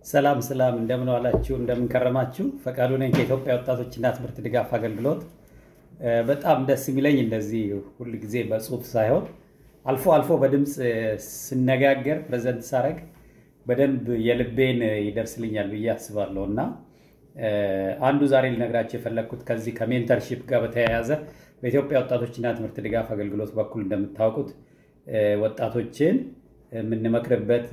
ሰላም ሰላም፣ እንደምን ዋላችሁ፣ እንደምን ከረማችሁ። ፈቃዱ ነኝ ከኢትዮጵያ ወጣቶችና ትምህርት ድጋፍ አገልግሎት። በጣም ደስ የሚለኝ እንደዚህ ሁል ጊዜ በጽሁፍ ሳይሆን አልፎ አልፎ በድምፅ ስነጋገር ፕሬዘንት ሳረግ በደንብ የልቤን ይደርስልኛል ብዬ አስባለሁ እና አንዱ ዛሬ ልነግራቸው የፈለግኩት ከዚህ ከሜንተርሺፕ ጋር በተያያዘ በኢትዮጵያ ወጣቶችና ትምህርት ድጋፍ አገልግሎት በኩል እንደምታውቁት ወጣቶችን የምንመክርበት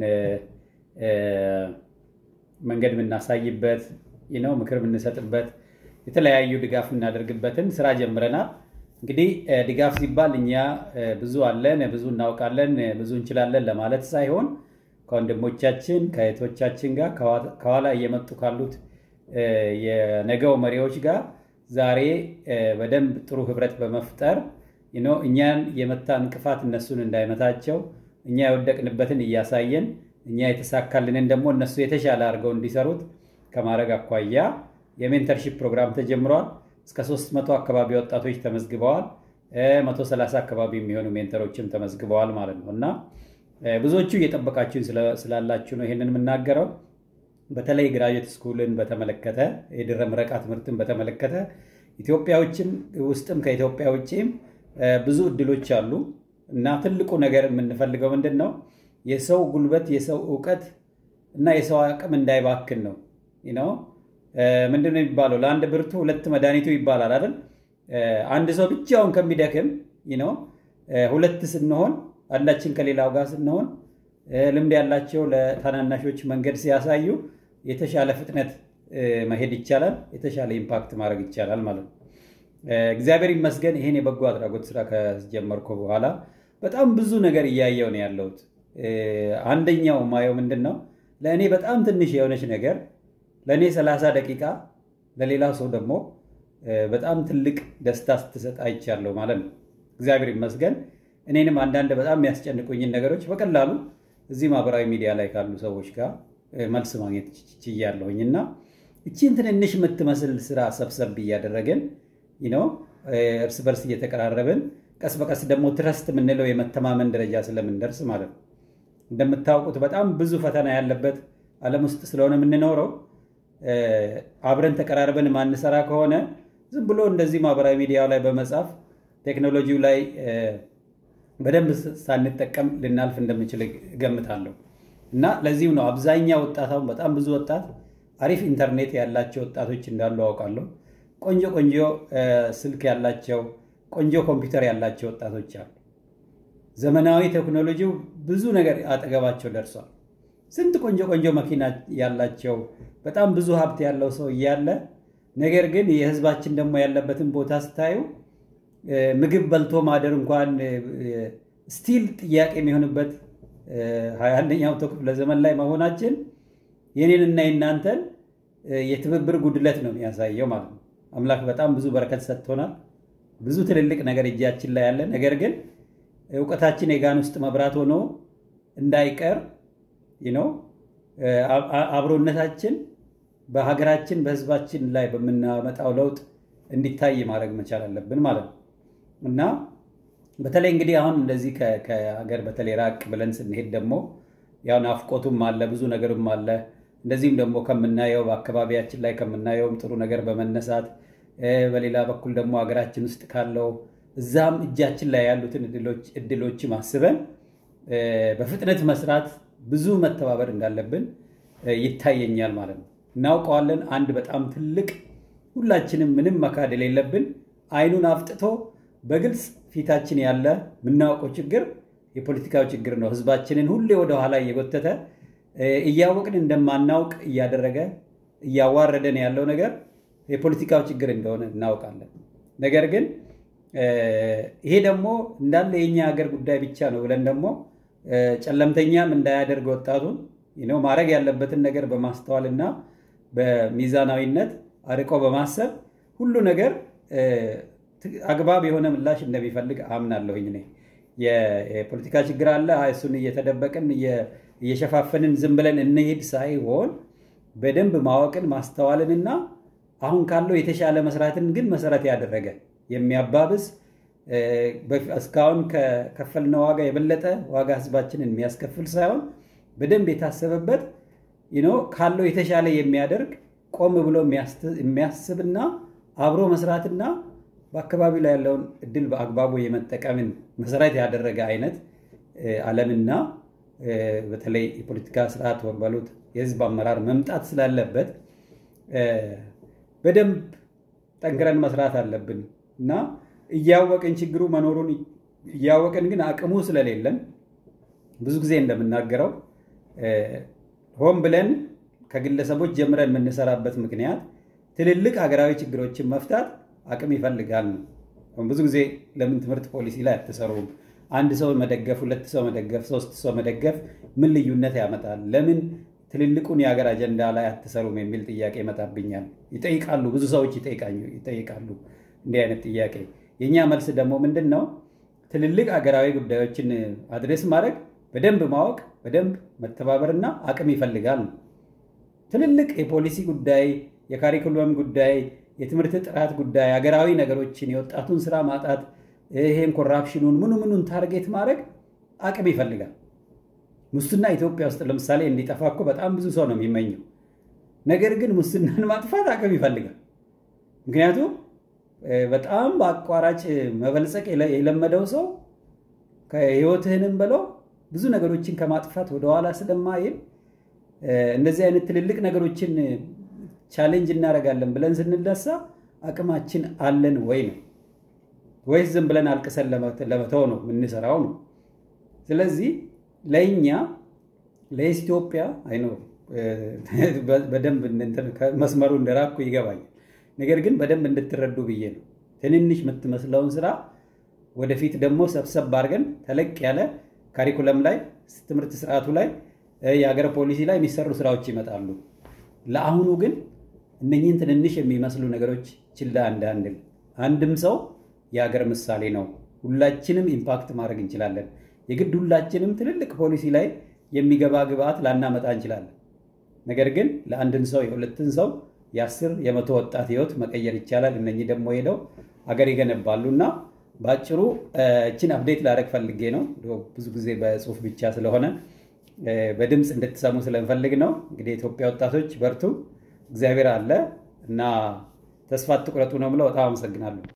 መንገድ የምናሳይበት ነው፣ ምክር የምንሰጥበት የተለያዩ ድጋፍ የምናደርግበትን ስራ ጀምረናል። እንግዲህ ድጋፍ ሲባል እኛ ብዙ አለን፣ ብዙ እናውቃለን፣ ብዙ እንችላለን ለማለት ሳይሆን ከወንድሞቻችን ከእህቶቻችን ጋር ከኋላ እየመጡ ካሉት የነገው መሪዎች ጋር ዛሬ በደንብ ጥሩ ህብረት በመፍጠር እኛን የመታ እንቅፋት እነሱን እንዳይመታቸው እኛ የወደቅንበትን እያሳየን እኛ የተሳካልንን ደግሞ እነሱ የተሻለ አድርገው እንዲሰሩት ከማድረግ አኳያ የሜንተርሺፕ ፕሮግራም ተጀምሯል። እስከ 300 አካባቢ ወጣቶች ተመዝግበዋል። 130 አካባቢ የሚሆኑ ሜንተሮችም ተመዝግበዋል ማለት ነው እና ብዙዎቹ እየጠበቃችሁን ስላላችሁ ነው ይሄንን የምናገረው። በተለይ ግራጁዌት ስኩልን በተመለከተ የድህረ ምረቃ ትምህርትን በተመለከተ ኢትዮጵያዎችን ውስጥም ከኢትዮጵያ ውጭም ብዙ እድሎች አሉ እና ትልቁ ነገር የምንፈልገው ምንድን ነው? የሰው ጉልበት፣ የሰው እውቀት እና የሰው አቅም እንዳይባክን ነው ነው ምንድን ነው የሚባለው? ለአንድ ብርቱ ሁለት መድኃኒቱ ይባላል አይደል? አንድ ሰው ብቻውን ከሚደክም ነው ሁለት ስንሆን አንዳችን ከሌላው ጋር ስንሆን ልምድ ያላቸው ለታናናሾች መንገድ ሲያሳዩ የተሻለ ፍጥነት መሄድ ይቻላል፣ የተሻለ ኢምፓክት ማድረግ ይቻላል ማለት ነው። እግዚአብሔር ይመስገን ይሄን የበጎ አድራጎት ስራ ከጀመርኩ በኋላ በጣም ብዙ ነገር እያየው ነው ያለሁት። አንደኛው ማየው ምንድን ነው ለእኔ በጣም ትንሽ የሆነች ነገር ለእኔ 30 ደቂቃ ለሌላው ሰው ደግሞ በጣም ትልቅ ደስታ ስትሰጥ አይቻለሁ ማለት ነው። እግዚአብሔር ይመስገን እኔንም አንዳንድ በጣም የሚያስጨንቁኝን ነገሮች በቀላሉ እዚህ ማህበራዊ ሚዲያ ላይ ካሉ ሰዎች ጋር መልስ ማግኘት ችያለሁኝ እና እቺን ትንንሽ የምትመስል ስራ ሰብሰብ እያደረግን ነው እርስ በርስ እየተቀራረብን ቀስ በቀስ ደግሞ ትረስት የምንለው የመተማመን ደረጃ ስለምንደርስ ማለት ነው። እንደምታውቁት በጣም ብዙ ፈተና ያለበት ዓለም ውስጥ ስለሆነ የምንኖረው አብረን ተቀራርበን ማንሰራ ከሆነ ዝም ብሎ እንደዚህ ማህበራዊ ሚዲያው ላይ በመጻፍ ቴክኖሎጂው ላይ በደንብ ሳንጠቀም ልናልፍ እንደምንችል እገምታለሁ እና ለዚህም ነው አብዛኛው ወጣት አሁን በጣም ብዙ ወጣት አሪፍ ኢንተርኔት ያላቸው ወጣቶች እንዳሉ አውቃለሁ። ቆንጆ ቆንጆ ስልክ ያላቸው ቆንጆ ኮምፒውተር ያላቸው ወጣቶች አሉ። ዘመናዊ ቴክኖሎጂው ብዙ ነገር አጠገባቸው ደርሷል። ስንት ቆንጆ ቆንጆ መኪና ያላቸው በጣም ብዙ ሀብት ያለው ሰው እያለ ነገር ግን የህዝባችን ደግሞ ያለበትን ቦታ ስታዩ ምግብ በልቶ ማደር እንኳን ስቲል ጥያቄ የሚሆንበት ሀያ አንደኛው መቶ ክፍለ ዘመን ላይ መሆናችን የኔንና የናንተን የትብብር ጉድለት ነው የሚያሳየው ማለት ነው። አምላክ በጣም ብዙ በረከት ሰጥቶናል። ብዙ ትልልቅ ነገር እጃችን ላይ ያለ ነገር ግን እውቀታችን የጋን ውስጥ መብራት ሆኖ እንዳይቀር ነው አብሮነታችን በሀገራችን በህዝባችን ላይ በምናመጣው ለውጥ እንዲታይ ማድረግ መቻል አለብን ማለት ነው እና በተለይ እንግዲህ አሁን እንደዚህ ከሀገር በተለይ ራቅ ብለን ስንሄድ ደግሞ ያው ናፍቆቱም አለ ብዙ ነገርም አለ። እንደዚህም ደግሞ ከምናየው በአካባቢያችን ላይ ከምናየውም ጥሩ ነገር በመነሳት በሌላ በኩል ደግሞ ሀገራችን ውስጥ ካለው እዛም እጃችን ላይ ያሉትን እድሎችም አስበን በፍጥነት መስራት ብዙ መተባበር እንዳለብን ይታየኛል ማለት ነው። እናውቀዋለን። አንድ በጣም ትልቅ ሁላችንም ምንም መካድ የሌለብን አይኑን አፍጥቶ በግልጽ ፊታችን ያለ የምናውቀው ችግር የፖለቲካው ችግር ነው። ህዝባችንን ሁሌ ወደኋላ እየጎተተ እያወቅን እንደማናውቅ እያደረገ እያዋረደን ያለው ነገር የፖለቲካው ችግር እንደሆነ እናውቃለን። ነገር ግን ይሄ ደግሞ እንዳለ የኛ ሀገር ጉዳይ ብቻ ነው ብለን ደግሞ ጨለምተኛም እንዳያደርግ ወጣቱን ማድረግ ያለበትን ነገር በማስተዋል እና በሚዛናዊነት አርቆ በማሰብ ሁሉ ነገር አግባብ የሆነ ምላሽ እንደሚፈልግ አምናለሁኝ። እኔ የፖለቲካ ችግር አለ፣ እሱን እየተደበቅን እየሸፋፈንን ዝም ብለን እንሄድ ሳይሆን በደንብ ማወቅን ማስተዋልንና አሁን ካለው የተሻለ መስራትን ግን መሰረት ያደረገ የሚያባብስ እስካሁን ከከፈልነው ዋጋ የበለጠ ዋጋ ህዝባችንን የሚያስከፍል ሳይሆን በደንብ የታሰበበት ካለው የተሻለ የሚያደርግ ቆም ብሎ የሚያስብና አብሮ መስራትና በአካባቢ ላይ ያለውን እድል በአግባቡ የመጠቀምን መሰረት ያደረገ አይነት ዓለምና በተለይ የፖለቲካ ስርዓት ወበሉት የህዝብ አመራር መምጣት ስላለበት በደንብ ጠንክረን መስራት አለብን እና እያወቅን ችግሩ መኖሩን እያወቅን ግን አቅሙ ስለሌለን ብዙ ጊዜ እንደምናገረው ሆን ብለን ከግለሰቦች ጀምረን የምንሰራበት ምክንያት ትልልቅ ሀገራዊ ችግሮችን መፍታት አቅም ይፈልጋል ነው። ብዙ ጊዜ ለምን ትምህርት ፖሊሲ ላይ አትሰሩም? አንድ ሰው መደገፍ፣ ሁለት ሰው መደገፍ፣ ሶስት ሰው መደገፍ ምን ልዩነት ያመጣል? ለምን ትልልቁን የሀገር አጀንዳ ላይ አትሰሩም? የሚል ጥያቄ ይመጣብኛል። ይጠይቃሉ፣ ብዙ ሰዎች ይጠይቃሉ እንዲህ አይነት ጥያቄ። የእኛ መልስ ደግሞ ምንድን ነው? ትልልቅ ሀገራዊ ጉዳዮችን አድሬስ ማድረግ በደንብ ማወቅ፣ በደንብ መተባበርና አቅም ይፈልጋል ነው። ትልልቅ የፖሊሲ ጉዳይ፣ የካሪኩለም ጉዳይ፣ የትምህርት ጥራት ጉዳይ፣ ሀገራዊ ነገሮችን፣ የወጣቱን ስራ ማጣት፣ ይሄን ኮራፕሽኑን ምኑ ምኑን ታርጌት ማድረግ አቅም ይፈልጋል። ሙስና ኢትዮጵያ ውስጥ ለምሳሌ እንዲጠፋ እኮ በጣም ብዙ ሰው ነው የሚመኘው። ነገር ግን ሙስናን ማጥፋት አቅም ይፈልጋል። ምክንያቱም በጣም በአቋራጭ መበልጸቅ የለመደው ሰው ከህይወትህንም ብለው ብዙ ነገሮችን ከማጥፋት ወደኋላ ስለማይል እንደዚህ አይነት ትልልቅ ነገሮችን ቻሌንጅ እናደርጋለን ብለን ስንነሳ አቅማችን አለን ወይ ነው ወይስ ዝም ብለን አልቅሰን ለመተው ነው የምንሰራው ነው። ስለዚህ ለእኛ ለኢትዮጵያ አይኖ በደንብ መስመሩ እንደራኩ ይገባኛል። ነገር ግን በደንብ እንድትረዱ ብዬ ነው። ትንንሽ የምትመስለውን ስራ ወደፊት ደግሞ ሰብሰብ አድርገን ተለቅ ያለ ካሪኩለም ላይ ትምህርት ስርዓቱ ላይ የሀገር ፖሊሲ ላይ የሚሰሩ ስራዎች ይመጣሉ። ለአሁኑ ግን እነኝህን ትንንሽ የሚመስሉ ነገሮች ችላ እንዳንል። አንድም ሰው የሀገር ምሳሌ ነው። ሁላችንም ኢምፓክት ማድረግ እንችላለን። የግድ ሁላችንም ትልልቅ ፖሊሲ ላይ የሚገባ ግብአት ላናመጣ እንችላለን። ነገር ግን ለአንድን ሰው የሁለትን ሰው የአስር የመቶ ወጣት ህይወት መቀየር ይቻላል። እነኚህ ደግሞ ሄደው ሀገር ይገነባሉ እና በአጭሩ እችን አፕዴት ላደረግ ፈልጌ ነው። ብዙ ጊዜ በጽሁፍ ብቻ ስለሆነ በድምፅ እንድትሰሙ ስለምፈልግ ነው። እንግዲህ የኢትዮጵያ ወጣቶች በርቱ፣ እግዚአብሔር አለ እና ተስፋ አትቁረጡ ነው ብለው በጣም አመሰግናለሁ።